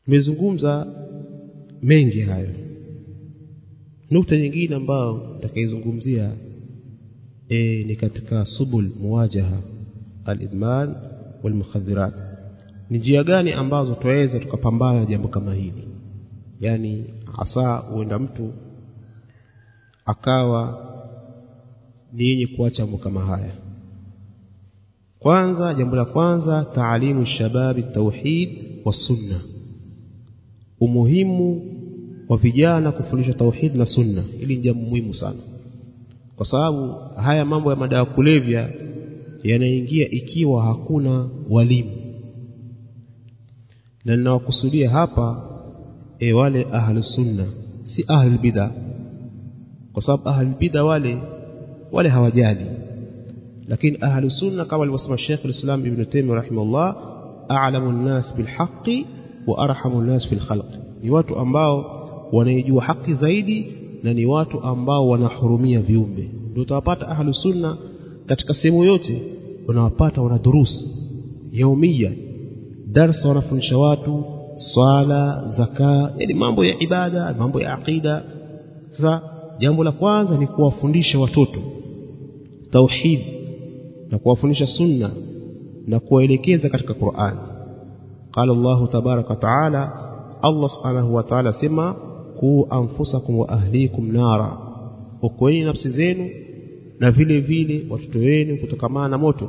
tumezungumza mengi hayo nukta nyingine ambayo nitakaizungumzia e, ni katika subul muwajaha al-idman wal mukhaddirat ni njia gani ambazo tuweza tukapambana na jambo kama hili yani hasa huenda mtu akawa ni yenye kuacha mambo kama haya kwanza jambo la kwanza taalimu shababi tauhid wa sunna umuhimu wa vijana kufundisha tauhid na sunna hili ni jambo muhimu sana kwa sababu haya mambo ya madawa kulevya yanaingia ikiwa hakuna walimu na ninawakusudia hapa e wale ahlu sunna si ahlu bid'a kwa sababu ahlu bid'a wale wale hawajali lakini ahlu sunna kama alivyosema Sheikh al-Islam Ibn Taymiyyah rahimahullah a'lamu an-nas bil haqqi wa arhamu an-nas fil khalq ni watu ambao wanaijua haki zaidi na ni watu ambao wanahurumia viumbe ndio utawapata ahlu sunna katika sehemu yote unawapata wana durusi yaumia darsa wanafundisha watu swala zaka yani mambo ya ibada mambo ya aqida sasa jambo la kwanza ni kuwafundisha watoto tauhid na kuwafundisha sunna na kuwaelekeza katika Qur'an قال الله تبارك وتعالى الله سبحانه وتعالى سما ku anfusakum wa ahlikum nara okoeni nafsi zenu na vile vile watoto wenu kutokamana na moto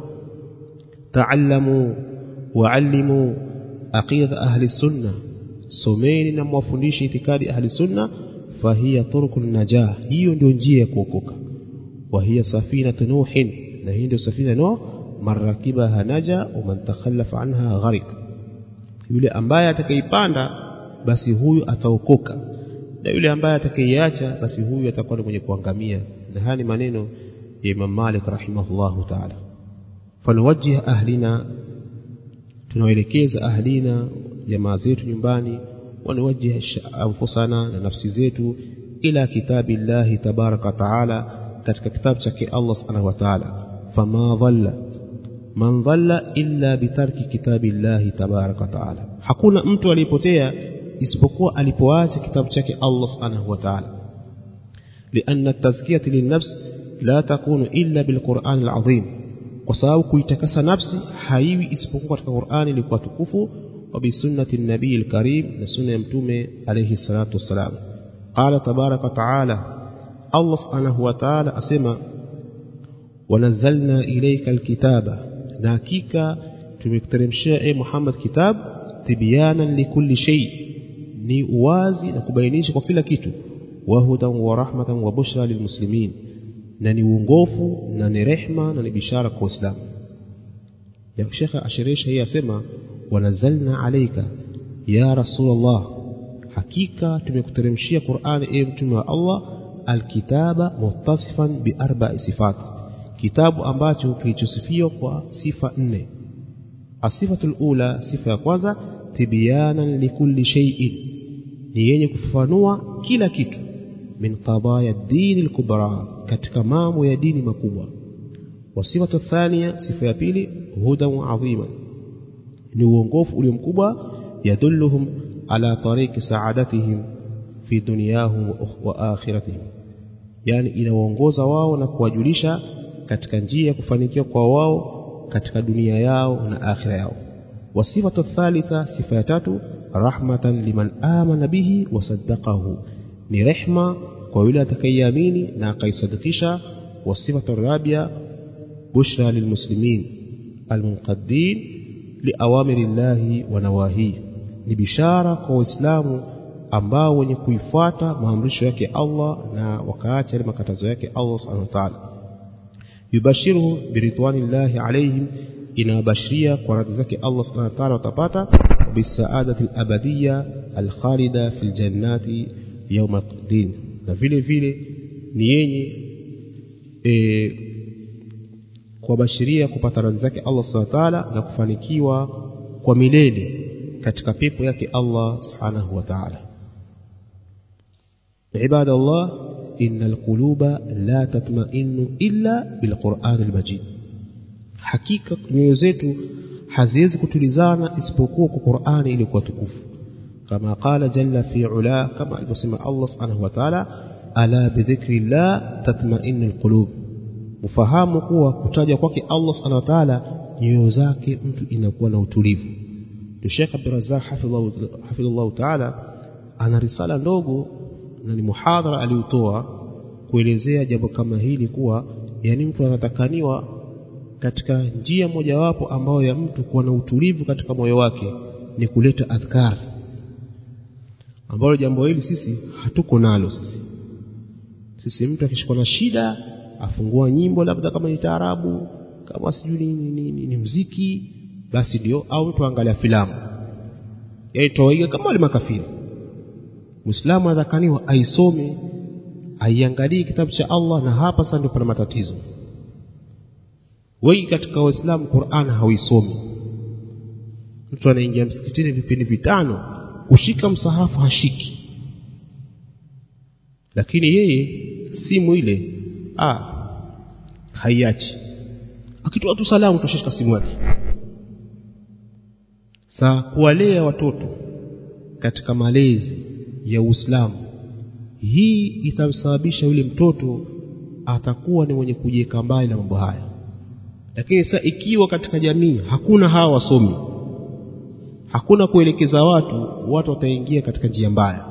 taallamu waallimu aqida ahli sunna someni na mwafundishe itikadi ahli sunna fahiya turkun najah hiyo ndio njia ya kuokoka wa hiya safinatu nuhin na hii ndio safina no marakibaha naja wa man takhallafa anha gharik yule ambaye atakaipanda basi huyu ataokoka na yule ambaye atakayeiacha basi huyu atakuwa mwenye kuangamia na haya ni maneno ya Imam Malik rahimahullahu ta'ala fanuwajjih ahlina tunawaelekeza ahlina jamaa zetu nyumbani wanuwajjih anfusana na nafsi zetu ila kitabillahi tabaraka taala katika kitabu chake Allah subhanahu wa ta'ala fama dhalla man dhalla illa bitarki kitabillahi tabaraka taala hakuna mtu aliyepotea isipokuwa alipoacha kitabu chake Allah subhanahu wa ta'ala لأن التزكية للنفس لا تكون إلا بالقرآن العظيم وسبب kuitakasa nafsi haiwi isipokuwa katika Qur'ani ilikuwa tukufu wa bi sunnati nabii al-karim na sunna ya mtume alayhi salatu wassalam qala tabaraka ta'ala Allah subhanahu wa ta'ala asema wanazzalna ilayka al-kitaba na hakika tumekuteremshia e Muhammad kitab tibyanan likulli shay ni uwazi na kubainisha kwa kila kitu wahudan wa rahmatan wa bushra lilmuslimin na ni uongofu na ni rehma na ni bishara kwa Uislamu ya Sheikh ashirisha hii asema wanazalna alayka ya rasulullah hakika tumekuteremshia Qur'ani e mtume wa Allah alkitaba muttasifan bi arba'i sifat kitabu ambacho kilichosifiwa kwa sifa nne asifatul ula sifa ya kwanza tibyanan likulli shay'in ni yenye kufafanua kila kitu min qadaya dini al-kubra katika mambo ya dini makubwa wasifatu thania sifa ya pili hudan adhima ni uongofu ulio mkubwa yadulluhum ala tariqi saadatihim fi dunyahum wa akhiratihim yani inawaongoza wao na kuwajulisha katika njia ya kufanikiwa kwa wao katika dunia yao na akhira yao wasifatu thalitha sifa ya tatu rahmatan liman amana bihi wasaddaqahu ni rehma kwa yule atakayeamini na akaisadikisha wasifatu rabia bushra lilmuslimin almunqaddin liawamiri llahi wa nawahi ni bishara kwa waislamu ambao wenye kuifuata maamrisho yake Allah na wakaacha ile makatazo yake Allah subhanahu wa ta'ala yubashiruhu biridwanillahi alaihim inawabashiria kwa radhi zake Allah subhanahu wa ta'ala watapata bisaadati al-abadiyya al-khalida fil jannati yawm al-din na vile vile ni yenye e, kuwabashiria kupata radhi zake Allah subhanahu wa ta'ala na kufanikiwa kwa milele katika pepo yake Allah subhanahu wa ta'ala عباد الله إن القلوب لا تطمئن إلا بالقرآن المجيد hakika nyoyo zetu haziwezi kutulizana isipokuwa kwa Qur'ani iliyokuwa tukufu kama qala jalla fi ula kama alivyosema Allah subhanahu wa ta'ala ala bidhikri llah tatma'innul qulub ufahamu kuwa kutaja kwake Allah subhanahu wa ta'ala nyoyo zake mtu inakuwa na utulivu ndio Sheikh Abdurrazzaq hafidhullah ta'ala ana risala ndogo na ni muhadhara aliyotoa kuelezea jambo kama hili kuwa yani mtu anatakaniwa katika njia mojawapo ambayo ya mtu kuwa na utulivu katika moyo wake ni kuleta adhkar ambalo jambo hili sisi hatuko nalo sisi sisi mtu akishikwa na shida afungua nyimbo labda kama ni taarabu kama sijui ni, ni, ni, ni mziki basi ndio au mtu angalia filamu yaani tawaiga kama wale makafiri Muislamu adhakaniwa aisome aiangalie kitabu cha Allah na hapa sasa ndio pana matatizo wengi katika waislamu Qur'an hawaisomi mtu anaingia msikitini vipindi vitano kushika msahafu hashiki lakini yeye simu ile ah haiachi akitoa tu salamu tushika simu yake saa kuwalea watoto katika malezi ya Uislamu hii itamsababisha yule mtoto atakuwa ni mwenye kujiweka mbali na mambo haya lakini sasa ikiwa katika jamii hakuna hawa wasomi hakuna kuelekeza watu watu wataingia katika njia mbaya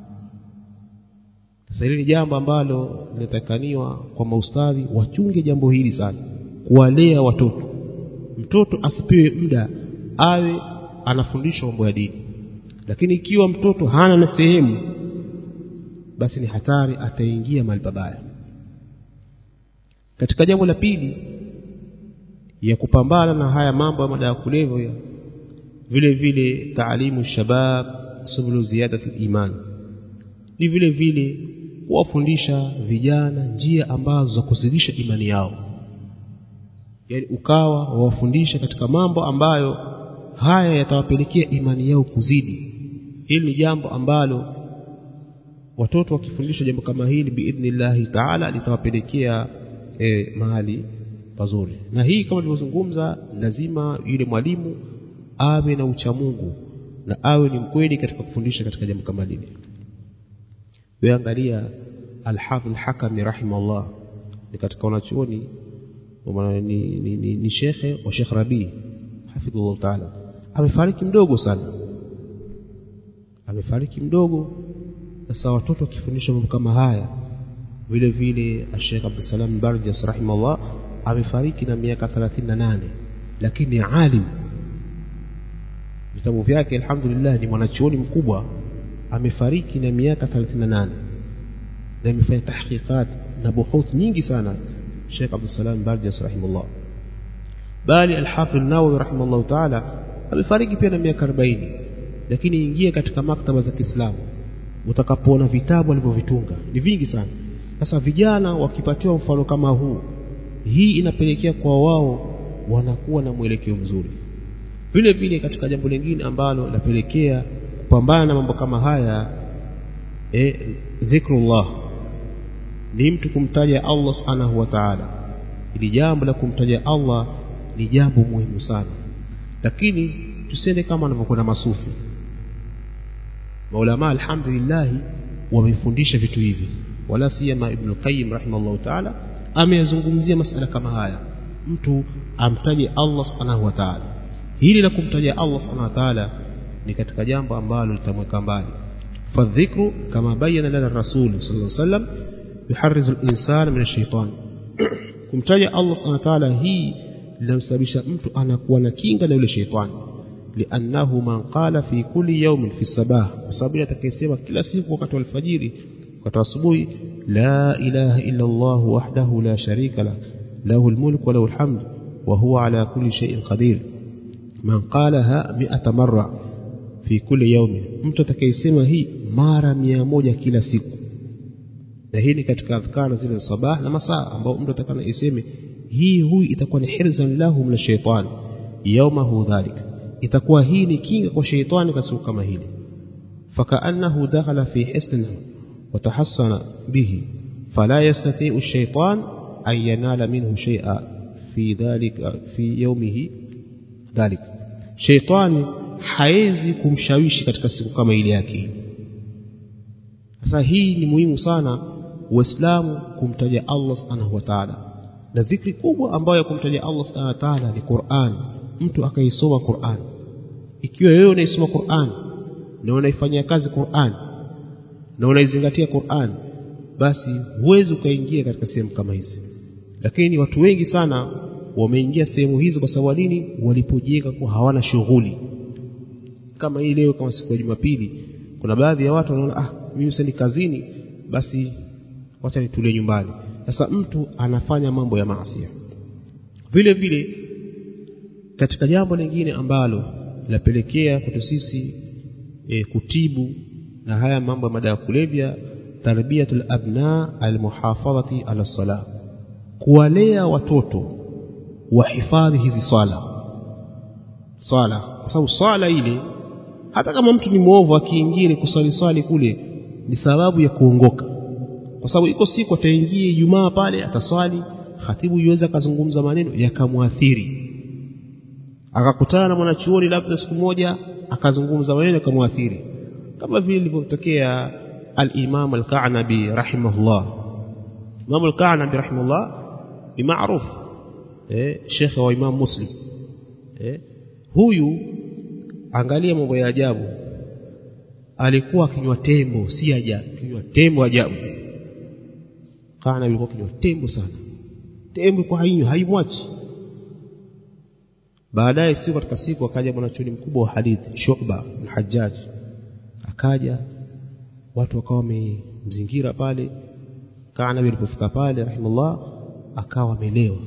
sasa hili ni jambo ambalo linatakaniwa kwa maustadhi wachunge jambo hili sana kuwalea watoto mtoto asipewe muda awe anafundishwa mambo ya dini lakini ikiwa mtoto hana na sehemu basi ni hatari ataingia mahali pabaya katika jambo la pili ya kupambana na haya mambo ya madawa kulevya vile vile taalimu shabab subulu ziyadati iman ni vile vile kuwafundisha vijana njia ambazo za kuzidisha imani yao yaani ukawa wawafundisha katika mambo ambayo haya yatawapelekea imani yao kuzidi hili ni jambo ambalo watoto wakifundishwa jambo kama hili biidhnillahi taala litawapelekea e, mahali pazuri na hii kama nilivyozungumza lazima yule mwalimu awe na uchamungu na awe ni mkweli katika kufundisha katika jambo kama lile wewe angalia alhafidh hakami rahimahullah ni katika wanachuoni ni, ni, ni, ni shekhe wa Sheikh Rabi hafidhullah taala amefariki mdogo sana amefariki mdogo sasa watoto wakifundishwa mambo kama haya vile vile Sheikh Abdulsalam Barjas rahimahullah amefariki na miaka 38 lakini ni alim vitabu vyake alhamdulillah ni mwanachuoni mkubwa amefariki na miaka 38 na amefanya tahqiqat na buhuth nyingi sana Sheikh Abdulsalam Barjas rahimahullah bali al-Hafidh an-Nawawi rahimahullah ta'ala amefariki pia na miaka 40 lakini ingia katika maktaba za Kiislamu utakapoona vitabu alivyovitunga ni vingi sana sasa vijana wakipatiwa mfano kama huu hii inapelekea kwa wao wanakuwa na mwelekeo mzuri vile vile katika jambo lingine ambalo lapelekea kupambana na mambo kama haya e, dhikrullah ni mtu kumtaja Allah subhanahu wa ta'ala ili jambo la kumtaja Allah ni jambo muhimu sana lakini tusende kama wanavyokwenda masufi maulama alhamdulillah wamefundisha vitu hivi wala siyama ibn qayyim rahimahullah ta'ala ameyazungumzia masala kama haya mtu amtaje Allah subhanahu wa ta'ala hili la kumtaja Allah subhanahu wa ta'ala ni katika jambo ambalo litamweka mbali fadhikru kama bayana lana rasul sallallahu alaihi wasallam yuharrizu al-insana min ash-shaytan kumtaja Allah subhanahu wa ta'ala hii linamsababisha mtu anakuwa na kinga na yule shaytani liannahu man qala fi kulli yawmin fi sabah kwa sababu atakayesema kila siku wakati wa alfajiri wakati wa asubuhi la ilaha illa Allah wahdahu la sharika la lahu almulk wa lahu alhamd wa huwa ala kulli shay'in qadir man qalaha 100 marra fi kulli yawmin mtu atakayesema hii mara 100 kila siku na hii ni katika adhkara zile sabah na masaa ambao mtu atakana iseme hii huyu itakuwa ni hirzan lahu min ash-shaytan yawmahu dhalika itakuwa hii ni kinga kwa sheitani katika kama hili fakaannahu dakhala fi hisnin watahassana bihi fala yastati'u ash-shaytan an yanala minhu shay'a fi dhalika fi yawmihi dhalik sheitani haezi kumshawishi katika siku kama ile yake sasa hii ni muhimu sana waislamu kumtaja Allah subhanahu wa ta'ala na dhikri kubwa ambayo ya kumtaja Allah subhanahu wa ta'ala ni Qur'an mtu akaisoma Qur'an ikiwa wewe unaisoma Qur'an na unaifanyia kazi Qur'an na unaizingatia Qur'an basi huwezi ukaingia katika sehemu kama hizi lakini watu wengi sana wameingia sehemu hizo kwa sababu nini walipojiweka kwa hawana shughuli kama hii leo kama siku ya Jumapili kuna baadhi ya watu wanaona ah mimi sasa ni kazini basi wacha nitulie nyumbani sasa mtu anafanya mambo ya maasi vile vile katika jambo lingine ambalo linapelekea kwetu sisi e, kutibu na haya mambo ya madawa ya kulevya tarbiyatul abna almuhafadhati ala salah kuwalea watoto wahifadhi hizi swala swala kwa sababu swala ile hata kama mtu ni mwovu akiingia kuswali swali kule ni sababu ya kuongoka kwa sababu iko siku ataingia Ijumaa pale ataswali khatibu yuweza akazungumza maneno yakamwathiri akakutana na mwanachuoni labda siku moja akazungumza maneno yakamwathiri kama vile ilivyotokea al-Imam al-Ka'nabi rahimahullah Imam al-Ka'nabi rahimahullah ni maarufu eh shekhe wa Imam Muslim eh huyu angalia mambo ya ajabu alikuwa akinywa tembo si ajabu kinywa tembo ajabu kana alikuwa kinywa tembo sana tembo kwa hiyo haimwachi baadaye siku katika siku akaja mwanachuoni mkubwa wa hadithi Shu'ba al-Hajjaj akaja watu wakawa wamemzingira pale kana alipofika pale rahimullah akawa amelewa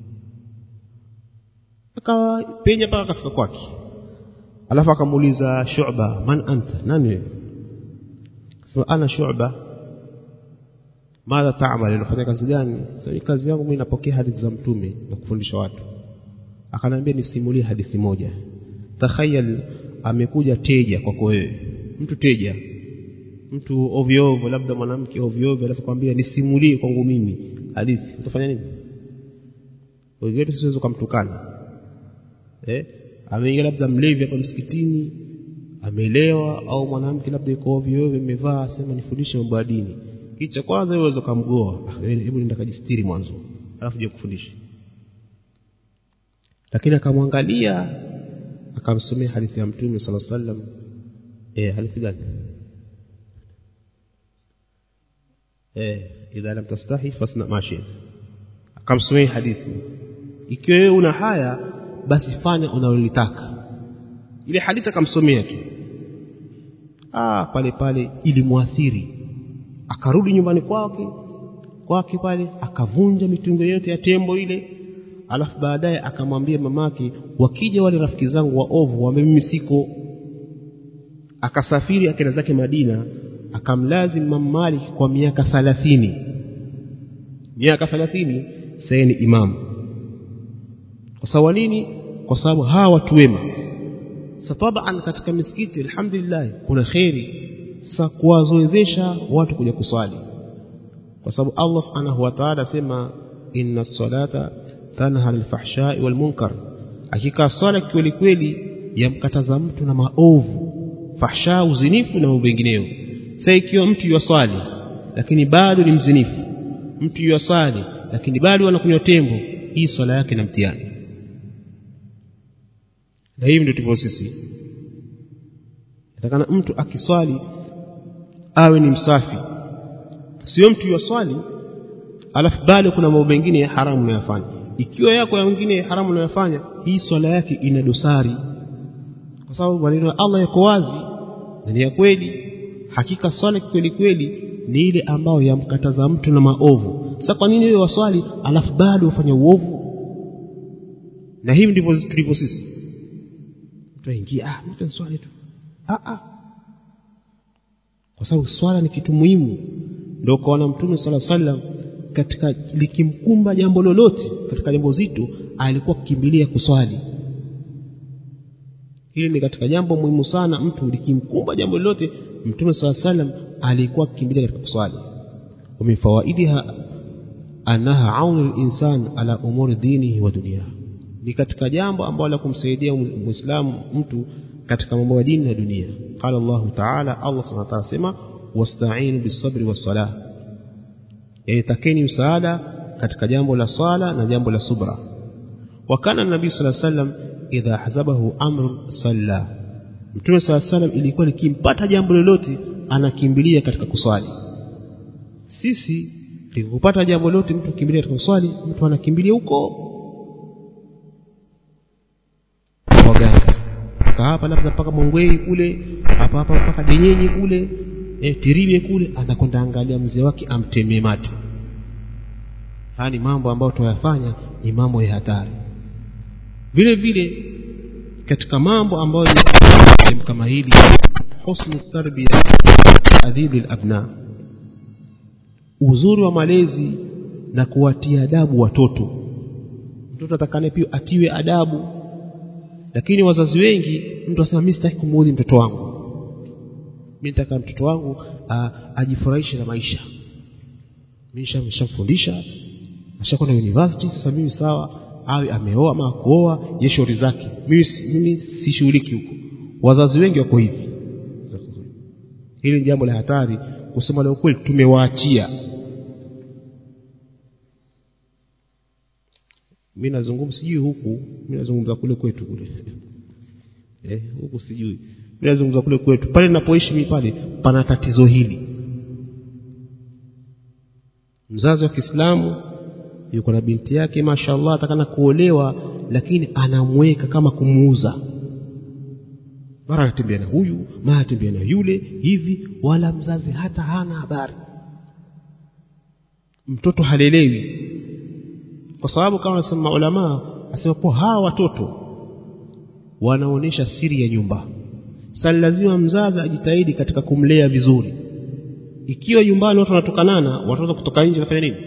akawa penya mpaka akafika kwake alafu akamuuliza Shu'ba man anta nani wewe sema ana Shu'ba madha ta'mal unafanya kazi gani sasa kazi yangu mimi napokea hadithi za mtume na kufundisha watu akanambia nisimulie hadithi moja takhayal amekuja teja kwako wewe mtu teja mtu ovyo ovyo labda mwanamke ovyo ovyo alafu kwambia nisimulie kwangu mimi hadithi utafanya nini wewe siwezi kumtukana eh ameingia labda mlevi hapa msikitini amelewa au mwanamke labda yuko ovyo ovyo amevaa sema nifundishe mambo ya dini kicha kwanza wewe uweze kumgoa hebu nenda kajistiri mwanzo alafu je kufundisha lakini akamwangalia akamsomea hadithi ya mtume sala sallam eh hadithi gani eh idha lam tastahi fasna ma shi'ta akamsomea hadithi ikiwa wewe una haya basi fanya unalolitaka ile hadithi akamsomea tu ah pale pale ilimwathiri akarudi nyumbani kwake kwake pale akavunja mitungo yote ya tembo ile alafu baadaye akamwambia mamake wakija wale rafiki zangu waovu wame mimi siko akasafiri akaenda zake Madina akamlazim Imam Malik kwa miaka 30 miaka 30 sasa ni imamu kwa sababu nini kwa sababu hawa watu wema satabaan katika misikiti alhamdulillah kuna khairi sasa kuwazoezesha watu kuja kuswali kwa sababu Allah subhanahu wa ta'ala sema inna salata tanha alfahsha'i wal munkar hakika swala kweli kweli yamkataza mtu na maovu fahsha uzinifu na mambo mengineyo sasa ikiwa mtu yuswali lakini bado ni mzinifu mtu yuswali lakini bado anakunywa tembo hii swala yake na mtihani na hivi ndio tupo sisi natakana mtu akiswali awe ni msafi sio mtu yuswali alafu bado kuna mambo mengine ya haramu unayofanya ikiwa yako ya mengine ya haramu unayofanya hii swala yake ina dosari kwa sababu maneno ya Allah yako wazi na ni ya kweli hakika swala kweli kweli ni ile ambayo yamkataza mtu na maovu sasa kwa nini wewe waswali alafu bado ufanye uovu na hivi ndivyo tulivyo sisi tutaingia ah mtu swali tu ah ah kwa sababu swala ni kitu muhimu ndio kwa mtume sala sallam katika likimkumba jambo lolote katika jambo zito alikuwa kukimbilia kuswali hili ni katika jambo muhimu sana mtu likimkumba jambo lolote mtume sala sallam alikuwa kukimbilia katika kuswali ومن فوائدها أنها عون الإنسان على أمور دينه ودنياه ni katika jambo ambalo la kumsaidia muislamu mtu katika mambo ya dini na dunia qala Allah ta'ala Allah subhanahu wa ta'ala sema wasta'inu bis-sabri was-salah yani takeni msaada katika jambo la swala na jambo la subra wa kana nabii sallallahu alaihi wasallam idha hazabahu amrun salla mtume sallallahu alaihi wasallam ilikuwa likimpata jambo lolote anakimbilia katika kuswali sisi likupata jambo lolote mtu kimbilia katika kuswali mtu anakimbilia huko waganga mpaka hapa labda mpaka Mongwei kule hapa hapa mpaka Denyenyi kule e, Tiribe kule anakwenda angalia mzee wake amtemee mate haya ni mambo ambayo tunayafanya ni mambo ya hatari vile vile katika mambo ambayo ni kama hili husnu tarbia adhibi alabna uzuri wa malezi na kuwatia adabu watoto mtoto atakane pia atiwe adabu lakini wazazi wengi mtu asema mimi sitaki kumuudhi mtoto wangu mimi nataka mtoto wangu ajifurahishe na maisha mimi nishamfundisha ashakwenda university sasa mimi sawa awe ameoa ama kuoa ye shauri zake mimi mimi sishughuliki huko wazazi wengi wako hivi hili ni jambo la hatari kusema la ukweli tumewaachia mimi nazungumza sijui huku mimi nazungumza kule kwetu kule eh huku sijui mimi nazungumza kule kwetu pale ninapoishi mimi pale pana tatizo hili mzazi wa Kiislamu yuko na binti yake mashallah atakana kuolewa lakini anamweka kama kumuuza mara anatembea na huyu mara anatembea na yule hivi wala mzazi hata hana habari mtoto halelewi kwa sababu kama wanasema ulama asema kwa hawa watoto wanaonesha siri ya nyumba sasa lazima mzazi ajitahidi katika kumlea vizuri ikiwa nyumbani watu wanatokanana watoto kutoka nje nafanya nini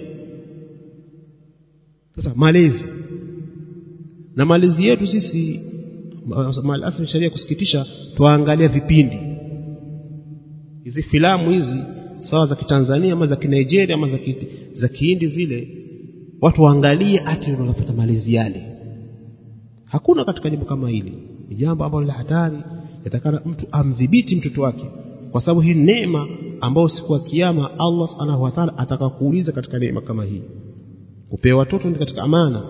sasa malezi na malezi yetu sisi malafu sharia kusikitisha tuangalia vipindi hizi filamu hizi sawa za kitanzania ama za kinigeria ama za ki, za kihindi zile watu waangalie ati wanapata malezi yale hakuna katika jambo kama hili ni jambo ambalo la hatari yatakana mtu amdhibiti mtoto wake kwa sababu hii neema ambayo siku ya kiyama Allah subhanahu wa ta'ala atakakuuliza katika neema kama hii kupewa watoto ni katika amana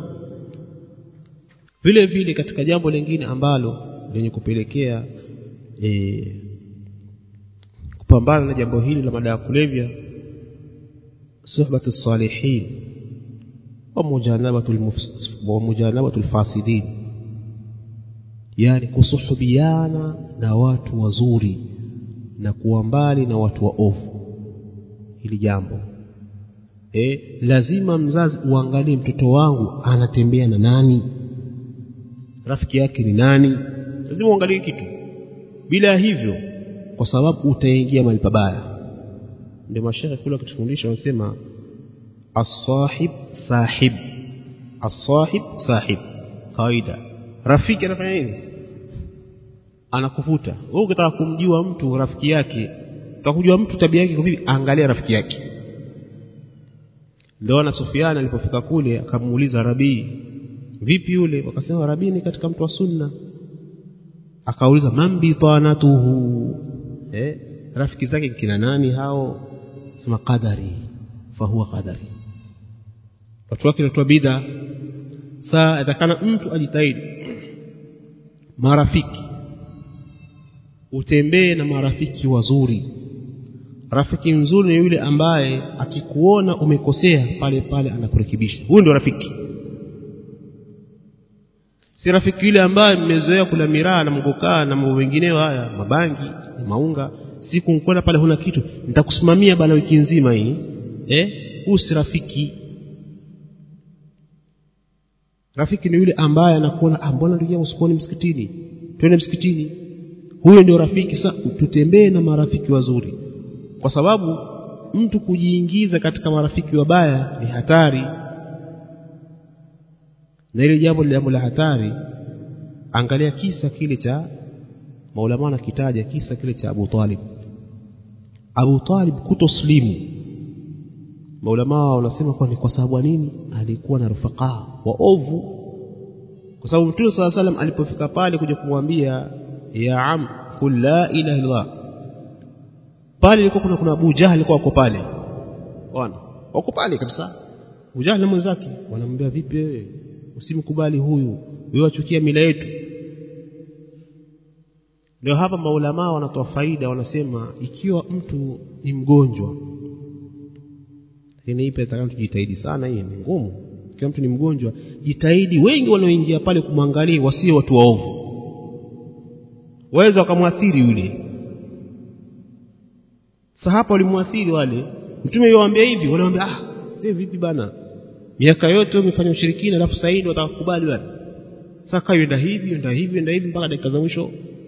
vile vile katika jambo lingine ambalo lenye kupelekea e, kupambana na jambo hili la madawa kulevya suhbatu salihin wa mujanabatu wa mujanabatu alfasidin yani kusuhubiana na watu wazuri na kuwa mbali na watu waovu hili jambo e, lazima mzazi uangalie mtoto wangu anatembea na nani rafiki yake ni nani lazima uangalie kitu bila hivyo kwa sababu utaingia mahali pabaya ndio mashaikh kule wakitufundisha wanasema as-sahib sahib as-sahib sahib kawaida rafiki anafanya nini anakuvuta wewe ukitaka kumjua mtu rafiki yake utakujua mtu tabia yake kwa vipi angalia rafiki yake ndio na Sufyan alipofika kule akamuuliza Rabii vipi yule wakasema Rabii ni katika mtu wa sunna akauliza man bitanatuhu eh rafiki zake kina nani hao sema qadari fahuwa qadari watu wake watu bid'a saa atakana mtu ajitahidi marafiki utembee na marafiki wazuri rafiki mzuri ni yule ambaye akikuona umekosea pale pale anakurekebisha huyu ndio rafiki si rafiki yule ambaye mmezoea kula miraa na mgokaa na mambo mengineyo haya mabangi na maunga siku nkwenda pale huna kitu nitakusimamia bana wiki nzima hii eh huyu si rafiki rafiki ni yule ambaye anakuona ah mbona ndugu yangu sikuoni msikitini twende msikitini huyo ndio rafiki sasa tutembee na marafiki wazuri kwa sababu mtu kujiingiza katika marafiki wabaya ni hatari na ile jambo jambo la hatari angalia kisa kile cha maulama nakitaja kisa kile cha Abu Talib Abu Talib kutoslimu maulama wanasema kwa ni kwa sababu nini alikuwa na rufaqaa waovu kwa sababu Mtume صلى الله عليه alipofika pale kuja kumwambia ya am qul la ilaha illallah pale ilikuwa kuna kuna Abu Jahl alikuwa wako pale bwana wako pale kabisa Abu Jahl na mwenzake wanamwambia vipi wewe usimkubali huyu wewe wachukia mila yetu ndio hapa maulama wanatoa faida wanasema ikiwa mtu ni mgonjwa lakini ipe atakao tujitahidi sana hii ni ngumu ikiwa mtu ni mgonjwa jitahidi wengi wanaoingia pale kumwangalia wasio watu waovu waweza wakamwathiri yule sasa hapa walimwathiri wale mtume yuwaambia hivi wanamwambia ah wewe vipi bana miaka yote umefanya ushirikina alafu sasa hivi watakukubali bana sasa yenda hivi yenda hivi yenda hivi mpaka dakika za mwisho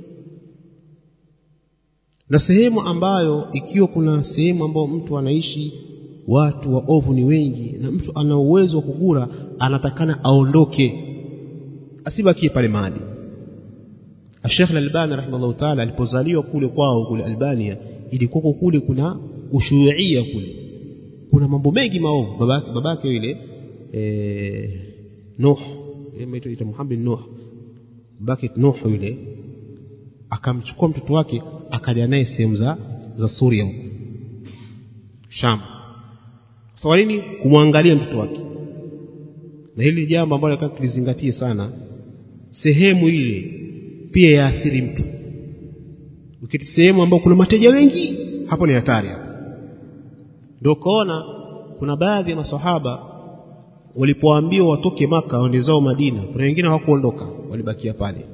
na sehemu ambayo ikiwa kuna sehemu ambayo mtu anaishi watu waovu ni wengi na mtu ana uwezo wa kugura anatakana aondoke asibakie pale mahali Sheikh Al-Albani rahimahullah ta'ala alipozaliwa kule kwao kule Albania ilikuwa kule kuna ushuia kule kuna mambo mengi maovu babake babake yule eh Nuh imeitwa Muhammad Nuh babake Nuh yule akamchukua mtoto wake akaja naye sehemu za za Suria huko Sham sawa nini kumwangalia mtoto wake na hili jambo ambalo nataka tulizingatie sana sehemu ile pia yaathiri mtu ukiti sehemu ambayo kuna mateja wengi hapo ni hatari hapo ndio kaona kuna baadhi ya masahaba walipoambiwa watoke maka waende zao Madina kuna wengine hawakuondoka walibakia pale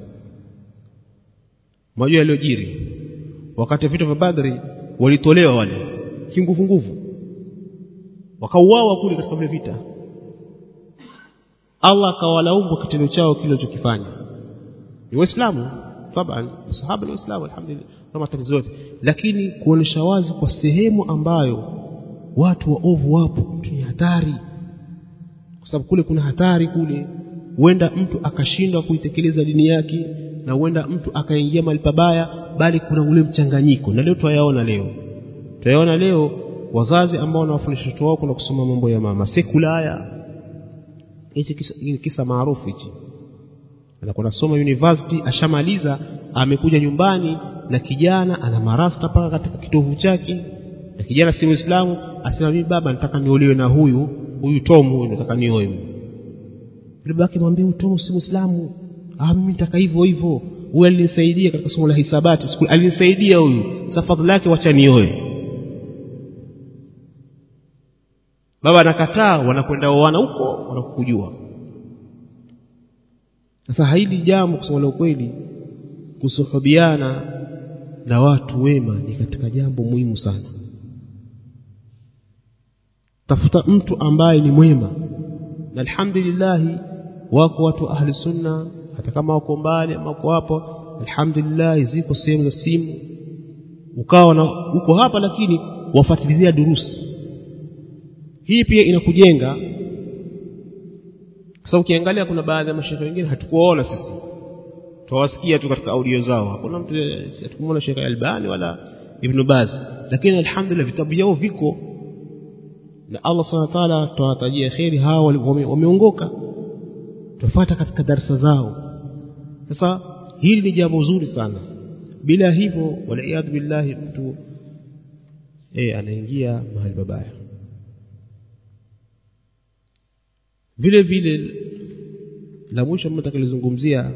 majua yaliyojiri wakati vita vya Badri walitolewa wale kinguvu nguvu wakauawa kule katika vile vita Allah akawalaumu kwa kitendo chao kile walichokifanya ni waislamu taban sahaba ni waislamu alhamdulillah na matatizo yote lakini kuonesha wazi kwa sehemu ambayo watu waovu wapo ni hatari kwa sababu kule kuna hatari kule huenda mtu akashindwa kuitekeleza dini yake na huenda mtu akaingia mahali pabaya bali kuna ule mchanganyiko na leo twayaona leo twayaona leo wazazi ambao wanawafundisha watoto wao kuna kusoma mambo ya mama sekula haya hichi kisa, kisa maarufu hichi anakuwa nasoma university ashamaliza amekuja nyumbani na kijana ana marasta paka katika kitovu chake na kijana si muislamu asema mimi baba nataka niolewe na huyu huyu Tom huyu nataka nioe yule babake mwambie huyu Tom si muislamu ah mimi nataka hivyo hivyo huyu alinisaidia katika somo la hisabati siku alinisaidia huyu sasa fadhila yake wacha nioe baba anakataa wanakwenda oana huko wanakujua sasa hili jambo kusema la ukweli kusuhubiana na watu wema ni katika jambo muhimu sana tafuta mtu ambaye ni mwema na alhamdulillah wako watu ahli sunna hata kama wako mbali ama wako hapo alhamdulillah ziko sehemu za simu ukawa na uko hapa lakini wafuatilia durusi hii pia inakujenga kwa sababu ukiangalia kuna baadhi ya mashehe wengine hatukuwaona sisi tuwasikia tu katika audio zao hakuna mtu hatukumwona Sheikh Albani wala Ibn Baz lakini alhamdulillah vitabu vyao viko na Allah subhanahu wa ta'ala tuwatajia kheri hao wameongoka tufuata katika darasa zao sasa hili ni jambo zuri sana bila hivyo waliyadhu billahi mtu eh anaingia mahali babaya vile vile la mwisho mtakalizungumzia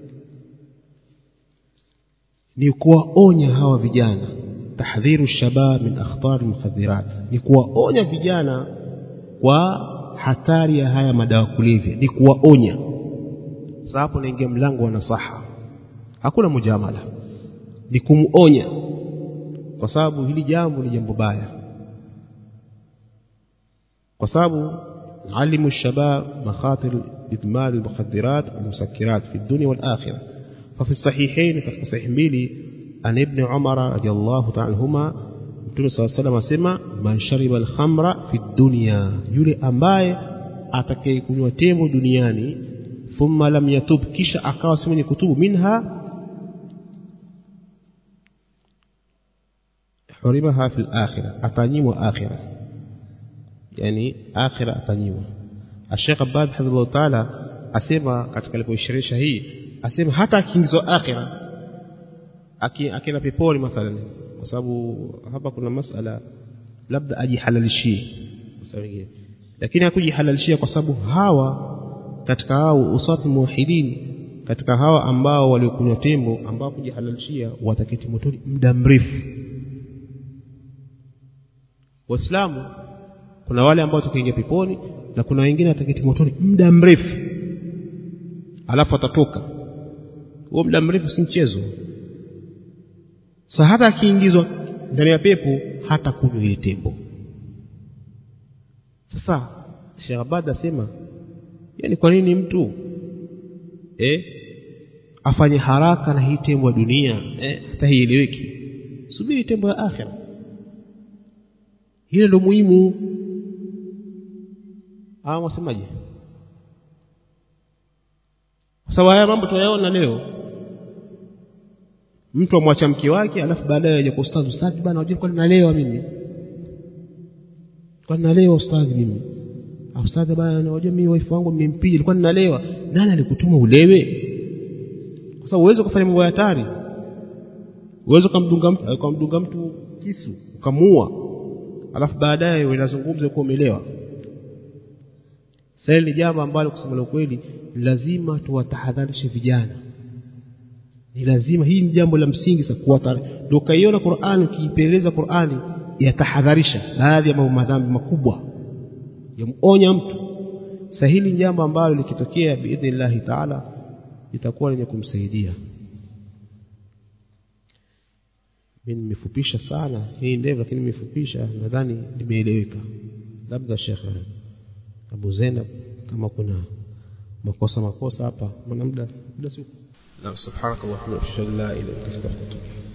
ni kuwaonya hawa vijana tahdhiru shabab min akhtar mukhadhirat ni kuwaonya vijana kwa hatari ya haya madawa kulevya ni kuwaonya sasa hapo naingia mlango wa nasaha hakuna mujamala ni kumuonya kwa sababu hili jambo ni jambo baya kwa sababu علموا الشباب مخاطر إدمان المخدرات والمسكرات في الدنيا والآخرة ففي الصحيحين في صحيح ميلي عن ابن عمر رضي الله تعالى عنهما Mtume صلى الله عليه وسلم asema man shariba al-khamra fi dunya yule ambaye atakayekunywa tembo duniani thumma lam yatub kisha akawa si mwenye kutubu minha hurimaha fi al-akhirah atanyimwa akhirah yani akhira atanyiwa Sheikh Abbad hafidhahullah taala asema katika alipoishirisha hii asema hata akiingizwa akhira akienda peponi mathalan kwa sababu hapa kuna masala labda ajihalalishie lakini hakujihalalishia kwa sababu hawa katika hao usati muwahidin katika hawa ambao waliokunywa tembo ambao kujihalalishia wataketi motoni muda mrefu waislamu kuna wale ambao tukiingia peponi na kuna wengine wataketi motoni muda mrefu alafu atatoka huo muda mrefu si mchezo sa hata akiingizwa ndani ya pepo hata kunywa ile tembo sasa Sheikh Abad asema yani kwa nini mtu eh afanye haraka na hii tembo ya dunia eh hata haieleweki subiri tembo ya akhira hilo ndio muhimu au wasemaje kwa sababu haya mambo tunayaona leo mtu amwacha mke wake alafu baadaye aje kwa ustadhi ustadhi bana unajua kwa nalewa mimi kwa nalewa ustadhi mimi ustadhi bana unajua mimi wife wangu nimempiga nilikuwa ninalewa nani alikutuma ulewe kwa sababu uwezo kufanya mambo ya hatari uwezo kumdunga mtu kumdunga mtu kisu ukamua alafu baadaye unazungumza kwa umelewa sasa ni jambo ambalo kusema ukweli lazima tuwatahadharishe vijana ni lazima hii ni jambo la msingi sana kuwatari ndio kaiona Qur'an ukiipeleza Qur'ani yatahadharisha baadhi ya mambo madhambi makubwa yamuonya mtu sasa hili jambo ambalo likitokea biidhnillah taala itakuwa lenye kumsaidia mimi nimefupisha sana hii ndevu lakini nimefupisha nadhani limeeleweka labda Sheikh Abu Zainab kama kuna makosa makosa hapa maana muda muda si نعم سبحانك اللهم وبحمدك اشهد ان لا اله الا انت استغفرك